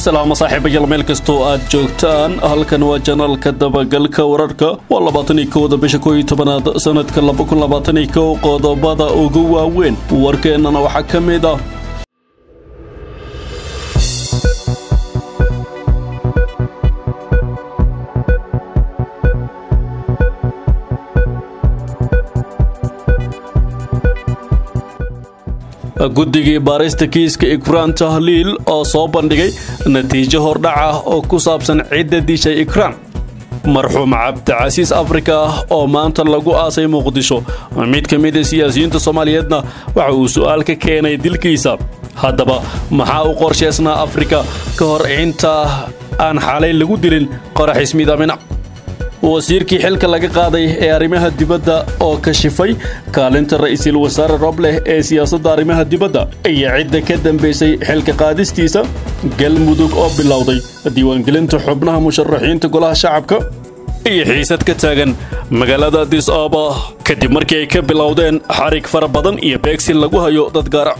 salaamo saaxiibayaal meel kastoo aad joogtaan halkan waa janaalka dabagalka wararka waa labaatan iyo kowda bisha koo iyo tobanaad sanadka laba kun labaatan iyo kow qodobada ugu waaweyn warkeennana waxaa ka mid ah guddigii baarista kiiska ikraan tahliil oo soo bandhigay natiijo hordhac ah oo ku saabsan cidda dishay ikraan marxuum cabdicasiis afrika oo maanta lagu aasay muqdisho mid ka mida siyaasiyiinta soomaaliyeedna waxa uu su'aal ka keenay dilkiisa haddaba maxaa u qorshaysnaa afrika ka hor inta aan xalay lagu dilin qorax ismiidamina wasiirkii xilka laga qaaday ee arrimaha dibadda oo kashifay kaalinta ra'iisul wasaare robleh ee siyaasadda arrimaha dibadda iyo cidda ka dambaysay xilka qaadistiisa galmudug oo bilowday diiwaangelinta xubnaha musharaxiinta golaha shacabka iyo xiisad ka taagan magaalada adis ababa kadib markii ay ka bilowdeen xarig fara badan iyo beegsi lagu hayo dad gaara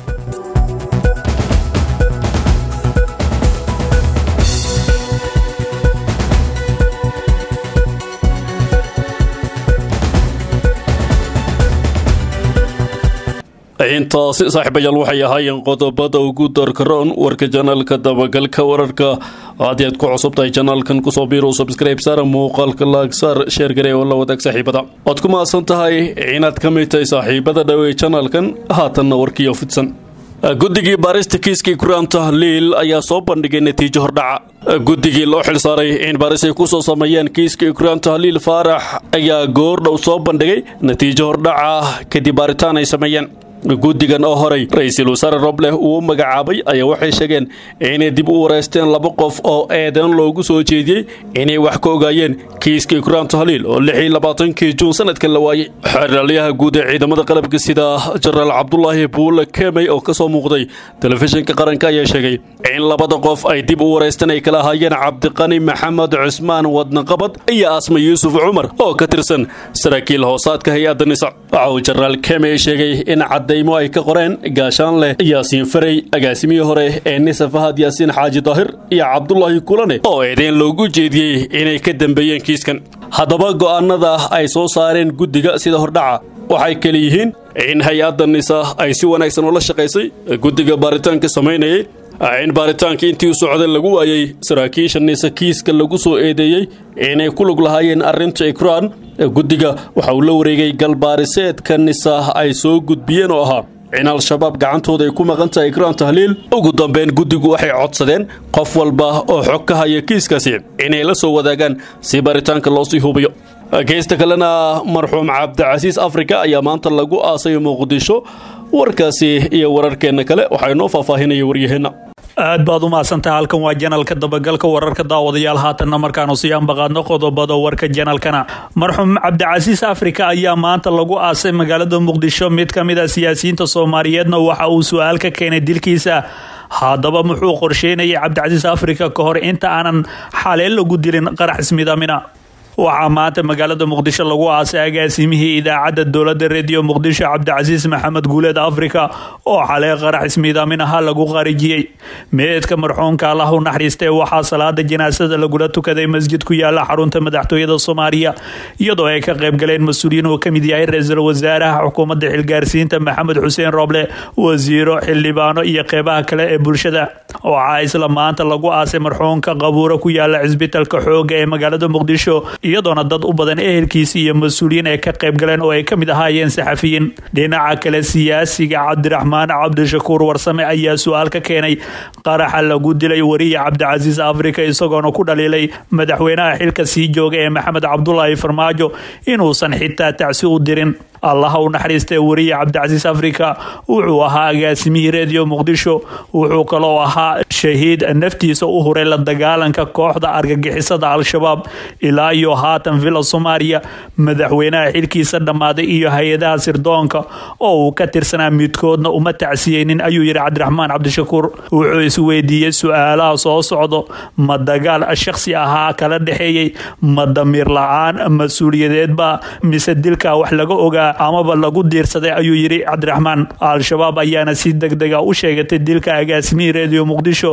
intaasi saaxiibayaal waxay ahaayeen qodobada ugu darkaroon warka janaalka dabagalka wararka haddii aad ku cusub tahay janaalkan kusoo biirow subscribe saar muuqaalka laagsaar sheer garee oo la wadaag saaxiibada waad ku mahadsan tahay inaad ka mid tahay saaxiibada dhawey janaalkan haatanna warkiyo fidsan guddigii baarista kiiskii kuraan tahliil ayaa soo bandhigay natiijo hordhaca guddigii loo xilsaaray in baaris ay ku soo sameeyeen kiiska ikraan tahliil faarax ayaa goordhow soo bandhigay natiijo hordhaca kadib baaritaan ay sameeyeen guddigan oo horay ra-iisul wasaare robleh uu u magacaabay ayaa waxay sheegeen inay dib u wareysteen laba qof oo eedan loogu soo jeediyey inay wax ka ogaayeen kiiska ikraan tahliil oo lix iyo labaatankii juun sanadkan la waayey xeraalyaha guud ee ciidamada qalabka sida jenaraal cabdulaahi buule kemey oo ka soo muuqday telefishinka qaranka ayaa sheegay in labada qof ay dib u wareysteen ay kala ahaayeen cabdiqani maxamed cusmaan wadnaqabad iyo asma yuusuf cumar oo ka tirsan saraakiil hoosaadka hay-adda nisa waxa uu jenaraal kemey sheegay in daymo ay ka qoreen gaashaan leh yaasiin farey agaasimihii hore ee nisa fahad yaasiin xaaji daahir iyo cabdulaahi kulane oo eedeyn loogu jeediyey inay ka dambeeyeen kiiskan haddaba go'aanada ay soo saareen guddiga sida hordhaca waxay kale yihiin in hay-adda nisa ay si wanaagsan ula shaqaysay guddiga baaritaanka samaynayay in baaritaankii intii u socday lagu waayey saraakiisha nisa kiiska lagu soo eedeeyey inay ku lug lahaayeen arrinta ikraan guddiga waxa uu la wareegay galbaariseedka nisa ay soo gudbiyeen oo ahaa in al-shabaab gacantooda ay ku maqan tahay ikraan tahliil ugu dambeyn guddigu waxay codsadeen qof walba oo xog ka haya kiiskaasi inay la soo wadaagaan si baaritaanka loo sii hubiyo geysta kalena marxuum cabdicasiis afrika ayaa maanta lagu aasay muqdisho warkaasi iyo wararkeenna kale waxaa inoo faahfaahinaya waryaheenna aad baad u mahadsantaha halkan waa janalka dabagalka wararka daawadayaal haatanna markaanu sii ambaqaadno qodobada warka janalkana marxuum cabdicasiis afrika ayaa maanta lagu aasay magaalada muqdisho mid ka mid a siyaasiyiinta soomaaliyeedna waxa uu su-aal ka keenay dilkiisa haddaba muxuu qorsheynayay cabdicasiis afrika ka hor inta aanan xaleen lagu dilin qarax ismidamina waxaa maanta magaalada muqdisho lagu aasay agaasimihii idaacadda dowladda rediyo muqdisho cabdicasiis maxamed guuleed afrika oo xalay qarax ismiidaamin ahaa lagu qarijiyey meedka marxuumka allah u naxariistay waxaa salaada janaasada lagula tukaday masjid ku yaala xarunta madaxtooyada soomaaliya iyadoo ay ka qaybgaleen mas-uuliyiin uu ka mid yahay ra-iisul wasaaraha xukuumadda xilgaarsiinta maxamed xuseen roble wasiiro xildhibaano iyo qeybaha kale ee bulshada waxaa isla maanta lagu aasay marxuumka qabuuro ku yaala cisbitalka xooga ee magaalada muqdisho iyadoona dad u badan ehelkiisi iyo mas-uuliyiin ay ka qayb galeen oo ay ka mid ahaayeen saxafiyiin dhinaca kale siyaasiga cabdiraxmaan cabdishakuur warsame ayaa su-aal ka keenay qaraxa lagu dilay wariya cabdicasiis afrika isagoona ku dhaliilay madaxweynaha xilka sii jooga ee maxamed cabdulaahi farmaajo inuusan xitaa tacsi u dirin allaha u naxariistay wariya cabdicasiis afrika wuxuu ahaa agaasimihii rediyo muqdisho wuxuu kaloo ahaa shahiid naftiisa u huray la dagaalanka kooxda argagixisada al-shabaab ilaa iyo haatan villa soomaaliya madaxweynaha xilkiisa dhammaaday iyo hay-adaha sirdoonka oo uu ka tirsanaa midkoodna uma tacsiyeynin ayuu yidhi cabdiraxmaan cabdishakuur wuxuu isweydiiyey su-aalaha soo socdo ma dagaal shakhsi ahaa kala dhexeeyey ma damiir la-aan mas-uuliyadeedba mise dilka wax laga ogaa amaba lagu diirsaday ayuu yidhi cabdiraxmaan al-shabaab ayaana si deg dega u sheegatay dilka agaasimihii rediyo muqdisho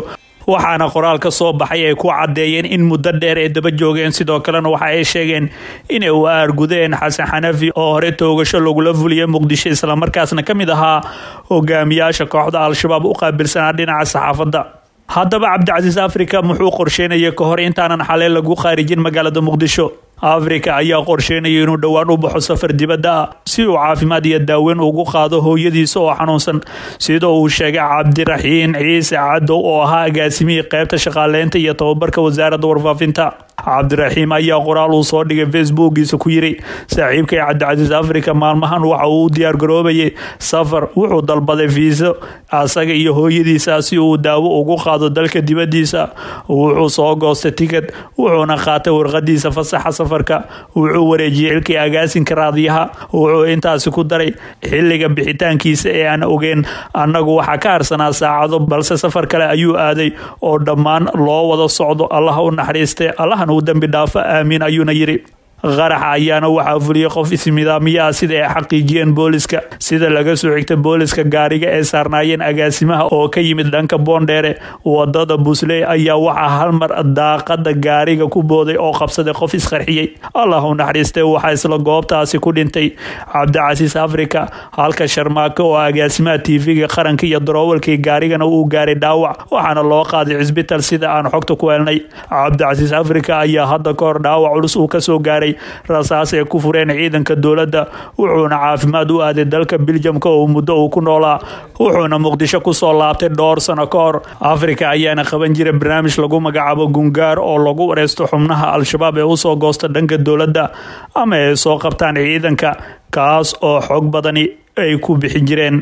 waxaana qoraal ka soo baxay ay ku caddeeyeen in muddo dheer ay daba joogeen sidoo kalena waxa ay sheegeen inay u aargudeen xasan xanafi oo hore toogasho lagula fuliyay muqdisho islamarkaasna ka mid ahaa hogaamiyaasha kooxda al-shabaab u qaabilsanaa dhinaca saxaafadda haddaba cabdicasiis africa muxuu qorsheynaya ka hor intaanan xalee lagu khaarijin magaalada muqdisho africa ayaa qorsheynaya inuu dhowaan u baxo safar dibadda ah si uu caafimaad iyo daaweyn ugu qaado hooyadiisa oo xanuunsan sida uu sheegay cabdiraxiin ciise cadow oo ahaa agaasimihii qeybta shaqaaleynta iyo tababarka wasaaradda warfaafinta cabdiraxiim ayaa qoraal uu soo dhigay facebookiisa ku yiri saaxiibkay cabdicasiis africa maalmahan waxa uu u diyaargaroobayay safar wuxuu dalbaday fiiso asaga iyo hooyadiisa si uu daawo ugu qaado dalka dibadiisa wuxuu soo goostay tikad wuxuuna qaatay warqadiisa fasaxa safarka wuxuu wareejiyey xilkii agaasinka raadiyaha wuxuu intaasi ku daray xiliga bixitaankiisa ee aan ogeyn annagu waxaa ka harsanaa saacado balse safar kale ayuu aaday oo dhammaan loo wada socdo allaha u naxariistay allahan uu dembi dhaafo aamiin ayuuna yiri qaraxa ayaana waxaa fuliyey qof ismidaamiyaha sida ay xaqiijiyeen booliska sida laga soo xigta booliska gaariga ee saarnaayeen agaasimaha oo ka yimid dhanka boondheere wadada busley ayaa waxaa halmar daaqada gaariga ku booday oo qabsaday qof isqarxiyey allah u naxariistay waxaa isla goobtaasi ku dhintay cabdicasiis africa halka sharmaako oo agaasimaha tv-ga qaranka iyo daroowalkii gaarigana uu gaaray dhaawac waxaana loo qaaday cisbital sida aan xogta ku helnay cabdicasiis africa ayaa hadda ka hor dhaawac culus uu kasoo gaaray rasaas ay ku fureen ciidanka dowladda wuxuuna caafimaad u aaday dalka biljamka oo muddo uu ku noolaa wuxuuna muqdisho kusoo laabtay dhowr sano ka hor afrika ayaana qaban jiray barnaamij lagu magacaabo gungaar oo lagu wareysto xubnaha al-shabaab ee usoo goosta dhanka dowladda ama ay soo qabtaan ciidanka kaas oo xog badani ay ku bixin jireen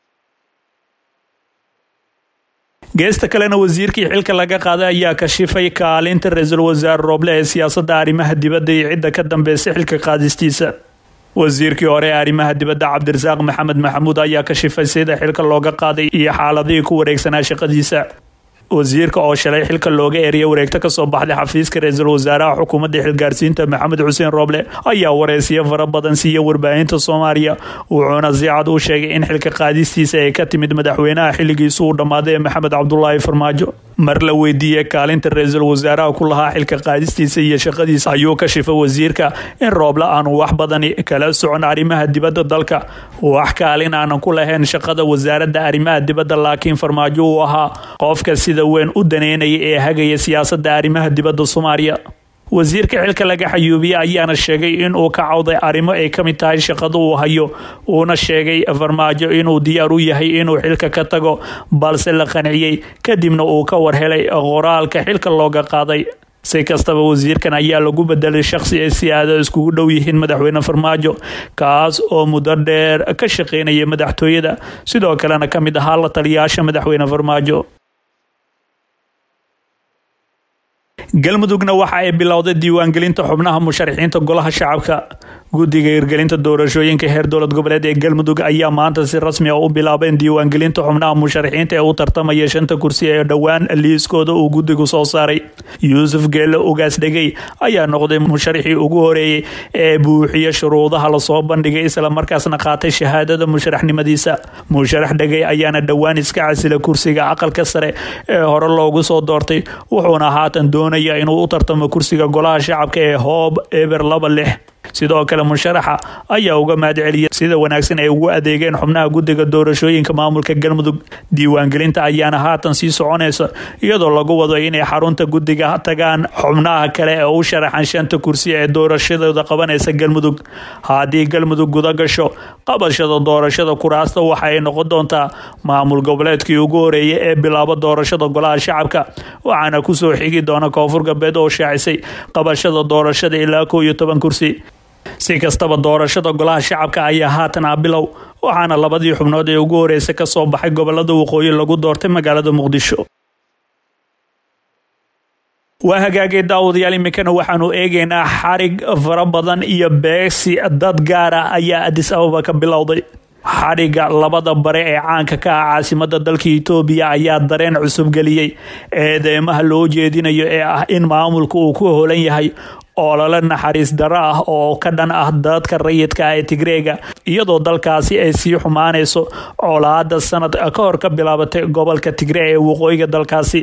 geesta kalena wasiirkii xilka laga qaaday ayaa kashifay kaalinta ra-iisul wasaare rooble ee siyaasadda arrimaha dibadda iyo cidda ka dambeysay xilka qaadistiisa wasiirkii hore ee arrimaha dibadda cabdirasaaq maxamed maxamuud ayaa kashifay sida xilka looga qaaday iyo xaaladihii ku wareegsanaa shaqadiisa wasiirka oo shalay xilka looga eriyay wareegto kasoo baxday xafiiska ra-iisul wasaaraha xukuumadda xilgaarsiinta maxamed xuseen rooble ayaa wareysiyo fara badan siiya warbaahinta soomaaliya wuxuuna si cad u sheegay in xilka qaadistiisa ay ka timid madaxweynaha xilligiisu uu dhammaaday ee maxamed cabdulaahi farmaajo mar la weydiiyey kaalinta ra-iisul wasaaraha ku lahaa xilka qaadistiisa iyo shaqadiisa ayuu ka shifay wasiirka in rooble aanu wax badani kala socon arrimaha dibadda dalka wax kaalin aanan ku lahayn shaqada wasaaradda arrimaha dibadda laakiin farmaajo uu ahaa qofka sida weyn u daneynaya ee hagaya siyaasadda arrimaha dibadda soomaaliya wasiirka xilka laga xayuubiye ayaana sheegay inuu ka cawday arrimo ay ka mid tahay shaqada uu hayo uuna sheegay farmaajo inuu diyaar u yahay inuu xilka ka tago balse la qanciyey kadibna uu ka warhelay qoraalka xilka looga qaaday si kastaba wasiirkan ayaa lagu bedelay shakhsi ay si aada iskugu dhow yihiin madaxweyne farmaajo kaas oo muddo dheer ka shaqeynaya madaxtooyada sidoo kalena ka mid ahaa la taliyaasha madaxweyne farmaajo galmudugna waxa ay bilowday diiwaangelinta xubnaha musharaxiinta golaha shacabka guddiga hirgelinta doorashooyinka heer dowlad goboleed ee galmudug ayaa maanta si rasmi ah u bilaabeen diiwaangelinta xubnaha musharaxiinta ee u tartamaya shanta kursi ee dhowaan liiskooda uu guddigu soo saaray yuusuf geelle ugaas dhegey ayaa noqday musharaxii ugu horeeyey ee buuxiya shuruudaha lasoo bandhigay isla markaasna qaatay shahaadada musharaxnimadiisa musharax dhegey ayaana dhowaan iska casila kursiga aqalka sare ee hore loogu soo doortay wuxuuna haatan doonaya inuu u tartamo kursiga golaha shacabka ee hoob eber laba lix sidoo kale musharaxa ayaa uga mahad celiyay sida wanaagsan ay ugu adeegeen xubnaha guddiga doorashooyinka maamulka galmudug diiwaangelinta ayaana haatan sii soconaysa iyadoo lagu wado inay xarunta guddiga tagaan xubnaha kale ee u sharaxan shanta kursi ee doorashadooda qabanaysa galmudug haddii galmudug guda gasho qabashada doorashada kuraasta waxa ay noqon doontaa maamul goboleedkii ugu horeeyay ee bilaabo doorashada golaha shacabka waxaana kusoo xigi doona koonfur galbeed oo shaacisay qabashada doorashada ilaa kow iyo toban kursi si kastaba doorashada golaha shacabka ayaa haatan ah bilow waxaana labadii xubnood ee ugu horeysay ka soo baxay gobolada waqooyi lagu doortay magaalada muqdisho waa hagaagay daawadayaal iminkana waxaanu eegaynaa xarig fara badan iyo beegsi dad gaara ayaa adis ababa ka bilowday xadhigga labada bare ee caanka ka ah caasimada dalka itoobiya ayaa dareen cusub geliyey eedeymaha loo jeedinayo ee ah in maamulka uu ku holan yahay olole naxariis daro ah oo ka dhan ah dadka rayidka ah ee tigreega iyadoo dalkaasi ay sii xumaanayso colaada sanad ka hor ka bilaabatay gobolka tigree ee waqooyiga dalkaasi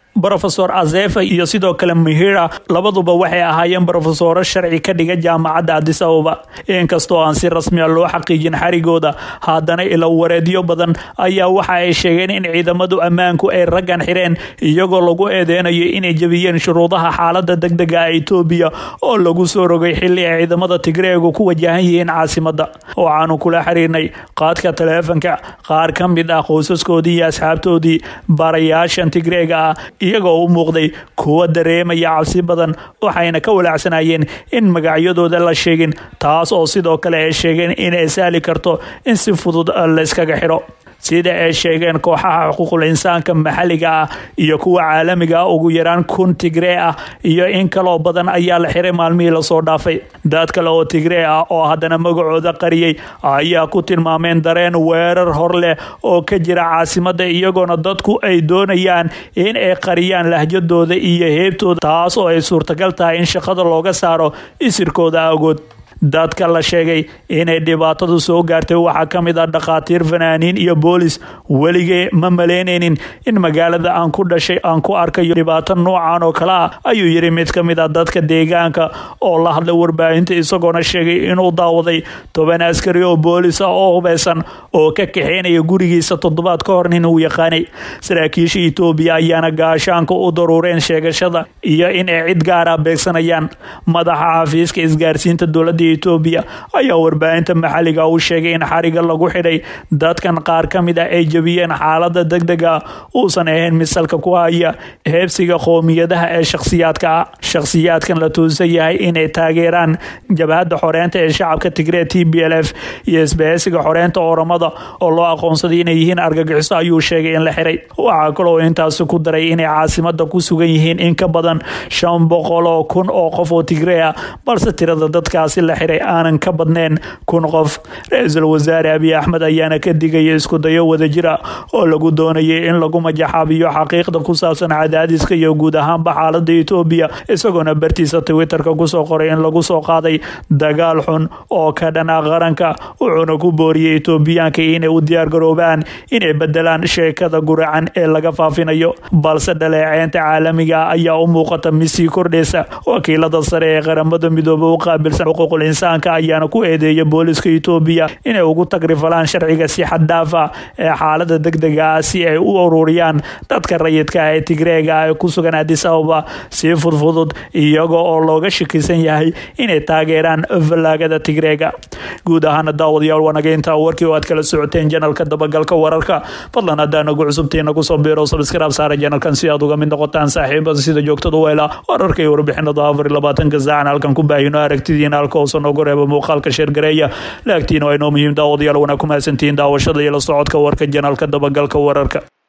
brofesor azefa iyo sidoo kale mihira labaduba waxay ahaayeen brofesoro sharci ka dhiga jaamacadda adis ababa inkastoo aan si rasmi a loo xaqiijin xarigooda haddana ilo wareedyo badan ayaa waxa ay sheegeen in ciidamadu ammaanku ay raggan xireen iyagoo lagu eedeynayo inay jebiyeen shuruudaha xaalada degdega a etoobiya oo lagu soo rogay xili ay ciidamada tigreegu ku wajahan yihiin caasimada waxaanu kula xiriirnay qaadka taleefanka qaar ka mid ah qoysaskoodii iyo asxaabtoodii baarayaashan tigreega ah iyagoo u muuqday kuwa dareemaya cabsi badan waxayna ka walaacsanayeen in magacyadooda la sheegin taas oo sidoo kale ay sheegeen inay sahli karto in si fudud layskaga xidho sida ay sheegeen kooxaha xuquuqul insaanka maxalliga ah iyo kuwa caalamiga ah ugu yaraan kun tigree ah iyo in kaloo badan ayaa la xiray maalmihii lasoo dhaafay dad kale oo tigree ah oo haddana magacooda qariyey ayaa ku tilmaameen dareen weerar hor leh oo ka jira caasimada iyagoona dadku ay doonayaan in ay qariyaan lahjadooda iyo heebtooda taas oo ay suurtagal tahay in shaqada looga saaro isirkooda agood dadka la sheegay inay dhibaatadu soo gaartay waxaa ka mid ah dhakhaatiir fanaaniin iyo boolis weligee ma malaynaynin in magaalada aan ku dhashay aan ku arkayo dhibaato noocan oo kale ah ayuu yidhi mid ka mid ah dadka deegaanka oo la hadlay warbaahinta isagoona sheegay inuu daawaday toban askari oo boolis ah oo hubeysan oo ka kaxeynaya gurigiisa toddobaad ka hor nin uu yaqaanay saraakiisha etoobiya ayaana gaashaanka u daruureen sheegashada iyo in ay cid gaara beegsanayaan madaxa xafiiska isgaarsiinta dowladda etoobiya ayaa warbaahinta maxalliga u sheegay in xariga lagu xidhay dadkan qaar ka mid ah ay jebiyeen xaalada degdega uusan ahayn misalka ku haya heebsiga qoomiyadaha ee shakhsiyaadka ah shakhsiyaadkan la tuusan yahay inay taageeraan jabhadda xoreynta ee shacabka tigree t b l f iyo isbaheysiga xoreynta oramada oo loo aqoonsaday inay yihiin argagixiso ayuu sheegay in la xiray waxaa kaloo intaasi ku daray inay caasimada ku sugan yihiin in ka badan shan boqol oo kun oo qof oo tigree ah balse tirada dadkaasi la xiray aanan ka badnayn kun qof ra-iisul wasaare abiy axmed ayaana ka digaya iskudayo wadajira oo lagu doonayay in lagu majaxaabiyo xaqiiqda ku saabsan cadaadiska iyo guud ahaanba xaalada etoobiya isagoona bartiisa twitterka kusoo qoray in lagu soo qaaday dagaal xun oo ka dhana qaranka wuxuuna ku booriyey etoobiyaanka inay u diyaargaroobaan inay bedelaan sheekada guracan ee laga faafinayo balse dhaleeceynta caalamiga ayaa u muuqata mid sii kordhaysa wakiilada sare ee qaramada midoobe u qaabilsan xuquuqul insaanka ayaana ku eedeeya booliska etoobiya inay ugu tagrifalaan sharciga si xaddaaf ah ee xaalada degdega ah si ay u ururiyaan dadka rayidka ah ee tigreega ah ee ku sugan adis ababa si fudfudud iyaga oo looga shakisan yahay inay taageeraan fallaagada tigreega guud ahaana daawadayaal wanaga intaa warkii oo aad kala socoteen janalka dabagalka wararka fadlan haddaa nagu cusubtii nagu soo biiro sabskraib saara janalkan si aad uga mid noqotaan saaxiibada sida joogtada u hela wararka iyo warbixinada afar iyo labaatanka saacan halkan ku baahino aragtidiina halka hoose noogu reeba muuqaalka sheergareeya laagtiina waa inoo muhiim daawadayaal wanaa ku mahadsantihiin daawashada iyo la socodka warka janalka dabagalka wararka